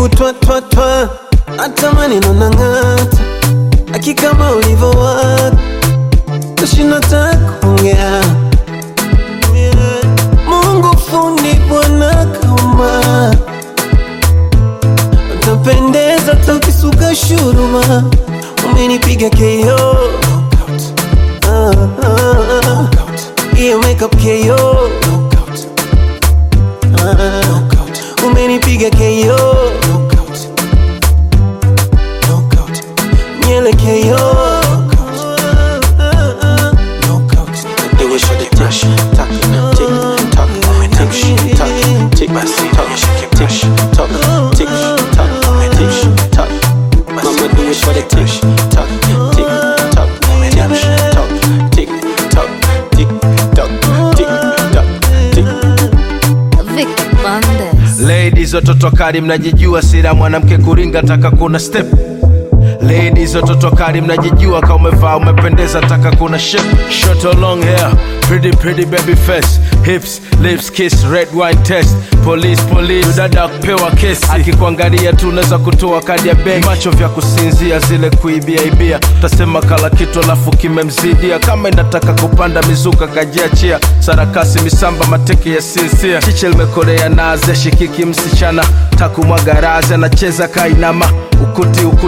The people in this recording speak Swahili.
hebu twa twa twa, hata maneno nang'ata, aki kama ulivyowaka, tashinda hata kuongea. Mungu fundi Bwana kaumba, utapendeza tukisuka shuruma, umenipiga KO Ah, ah, ah. hiyo makeup KO Ah, umenipiga KO nyele KO Do it for the tick, tock, tick, tock, tick, tock, tick, tock, tick, tock, tick, tock, tick, tock. Mama do it for the tick, tock, tick, tock, tick, tock, tick, tock, tick, tock, tick, tock, tick. Vic Bandes. Ladies watoto kali mnajijua, sira mwanamke kuringa taka kuna step. Ladies watoto kali mnajijua, kama umevaa umependeza, taka kuna shape. Short or long hair, pretty pretty baby face, hips, lips, kiss, red wine test. Police police, dada kupewa kesi, akikuangalia tu unaweza kutoa kadi ya benki. Macho vya kusinzia, zile kuibia ibia, tasema kala kitu alafu kimemzidia. Kama inataka kupanda mizuka kajiachia, sarakasi misamba mateke ya sinsia. Chiche limekorea naze, shikiki msichana, takumwaga razi, anacheza kainama, ukuti ukuti